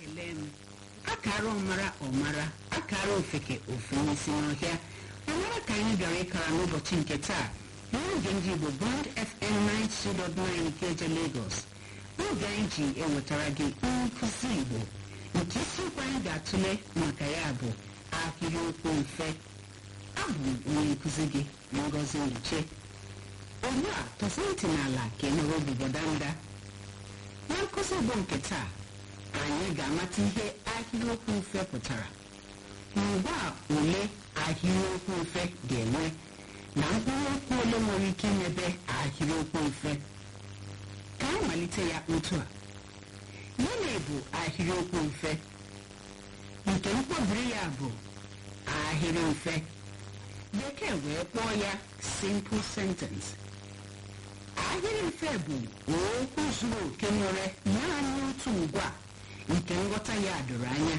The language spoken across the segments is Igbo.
ekele m akara ọmara ọmara akara ofeke ofe n'isi n'ọhịa ọmara ka anyị bịara ịkara n'ụbọchị nke taa n'oge ndị igbo bond fm 92.9 ikeja lagos n'oge anyị ji ewetara gị nkụzi igbo nke isiokwu anyị ga-atụle maka ya bụ ahịrịokwu mfe abụ m onye nkụzi gị ngozi nduche ugbu a tọsa ntị n'ala ka ị nọrọ obi bọdanda na nkụzi igbo nke taa anyị ga-amata ihe ahịrịokwu mfe pụtara mgbe a ole ahịrịokwu mfe ga-enwe na mkpụrụ okwu ole nwere ike imebe ahịrịokwu mfe ka anyị malite ya otu a gịnị bụ ahịrịokwu mfe nke mkpọbiri ya bụ ahịrị mfe bekee wee kpọọ ya simple sentence ahịrị mfe bụ okwu zuru oke nwere naanị otu ngwa nke nghọta ya doro anya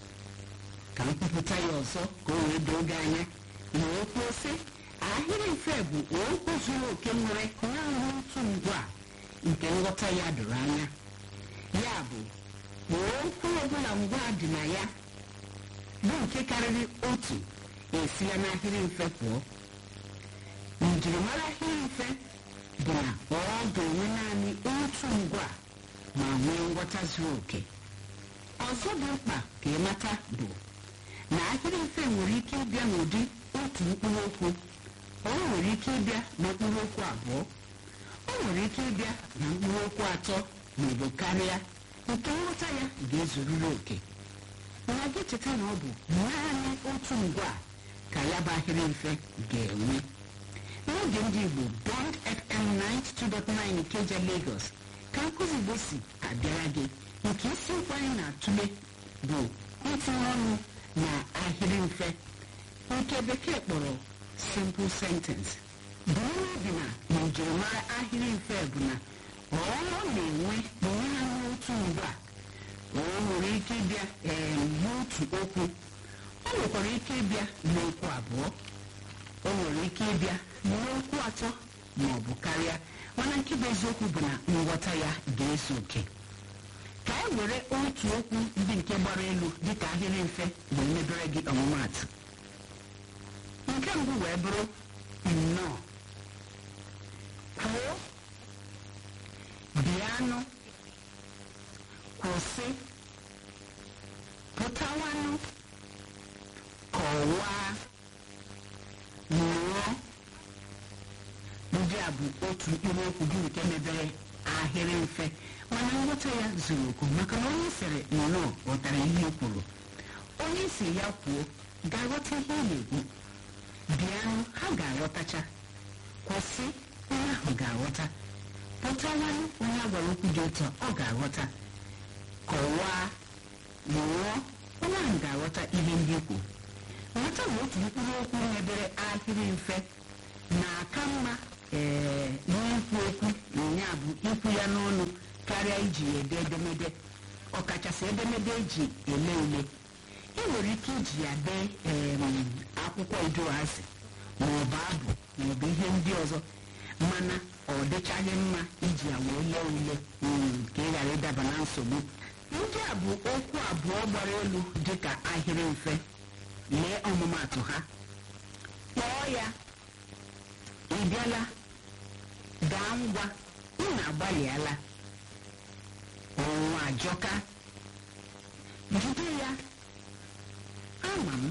ka m kwupụta ya ọzọ ka o wee doo gị anya na okwu sị ahịrị mfe bụ okwu zuru oke nwere naanị otu ngwa nke nghọta ya doro anya ya bụ na okwu ọbụla ngwa dị na ya bụ nke karịrị otu esila n'ahịrị mfe pụọ njirimara ahịrị mfe bụ na ọ ga-enwe naanị otu ngwa ma nwee nghọta zuru oke ọzọ dị mkpa ka ịmata bụ na ahịrị mfe nwere ike ịbịa n'ụdị otu mkpụrụ okwu o nwere ike ịbịa na mkpụrụ okwu abụọ o nwere ike ịbịa na mkpụrụ okwu atọ maọbụ karịa nke nghọta ya ga-ezuriri oke mana gị cheta na ọ bụ naanị otu ngwa ka ya bụ ahịrị mfe ga-enwe n'oge ndị igbo bond fm 92.9 ikeja lagos ka nkụzi igbo si abịara gị nke isiokwu anyị na-atụle bụ itinye ọnụ na ahịrị mfe nke bekee kpọrọ simple sentence bụrụ obi na na njirimara ahịrị mfe bụ na ọ na-enwe naanị otu ngwa o nwere ike ịbịa n'otu okwu o nwekwara ike ịbịa n'okwu abụọ o nwere ike ịbịa n'okwu atọ ma ọ bụ karịa mana nke bụ eziokwu bụ na nghọta ya ga-ezu oke ka anyị were otu okwu ndị nke gbara elu dịka ahịrị mfe wee mebere gị ọmụmaatụ nke mbụ wee bụrụ nnọọ kwuo bịanụ kwụsị pụtawanụ kọwaa mụọ ndị a bụ otu mkpụrụ okwu gị nke mebere ahịrị mfe mana nghọta ya zuru oku maka na onye sịrị nnọọ ghọtara ihe i kwuru onye si ya kwuo ga-aghọta ihe ị na-ekwu bịanụ ha ga-aghọtacha kwụsị onye ahụ ga-aghọta pụtawanụ onye a gwara okwu dị ụtọ ọ ga-aghọta kọwaa mụọ onye ahụ ga-aghọta ihe ndị ikwu nghọta na otu mkpụrụ okwu mebere ahịrị mfe na-aka mma ee n'ikwu okwu ya bụ ikwu ya n'ọnụ karịa iji ya ede edemede ọkachasị edemede eji ele ule ị nwere ike iji ya dee akwụkwọ idoazị maọbụ abụ maọbụ ihe ndị ọzọ mana ọ dịchaghị mma iji ya wee lee ule ka ị ghara ịdaba na nsogbu ndị a bụ okwu abụọ gbara elu dịka ahịrị mfe lee ọmụmatụ ha kpọọ ya ị bịala gaa ngwa unu agbalịala ọnwụnwa ajọka jide ya ama m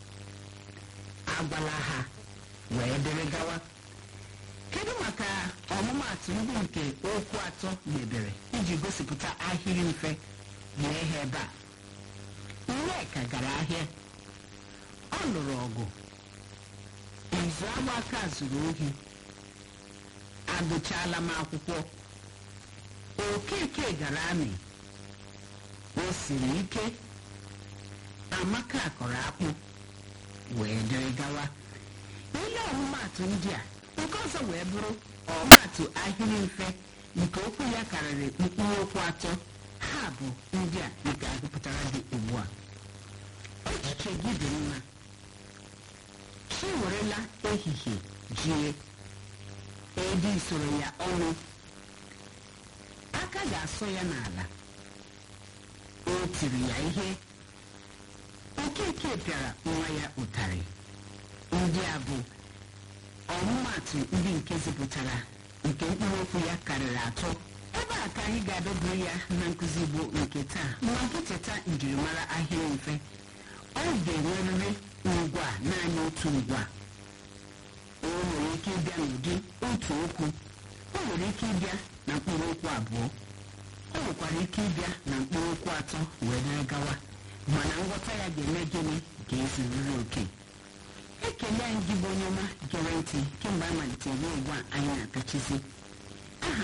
agwala ha wee dịrị gawa kedu maka ọmụmatụ ndị nke okwu atọ mebere iji gosipụta ahịrị mfe lee ha ebe a nneka gara ahịa ọ lụrụ ọgụ izu agbaka zuru ohi agụchaala m akwụkwọ okeke gara amị o siri ike amaka kọrọ akpụ wee dịrị gawa ile ọmụmatụ ndị a nke ọzọ wee bụrụ ọmatụ ahịrị mfe nke okwu ya karịrị mkpụrụ okwu atọ ha bụ ndị a nke agụpụtara gị ugbu a echiche gị dị mma chi werela ehihie jie edi soro ya ọnụ aka ga-asọ ya n'ala tiri ya ihe okeke pịara nwa ya ụtarị ndị a bụ ọmụmatụ ndị nke zipụtara nke mkpụrụ okwu ya karịrị atọ ebe a ka anyị ga-adọburu ya na nkụzi igbo nke taa ma gị cheta njirimara ahịrị mfe ọ ga-enwerịrị ngwa naanị otu ngwa o nwere ike ịbịa n'ụdị otu okwu o nwere ike ịbịa na mkpụrụ okwu abụọ o nwekwara ike ịbịa na mkpụrụ okwu atọ wee dịrị gawa mana nghọta ya ga-eme gịnị ga-ezuriri oke ekele anyị gị bụ onye ọma gere ntị kemgbe a malitere ruo ugbu a anyị na-apịachizi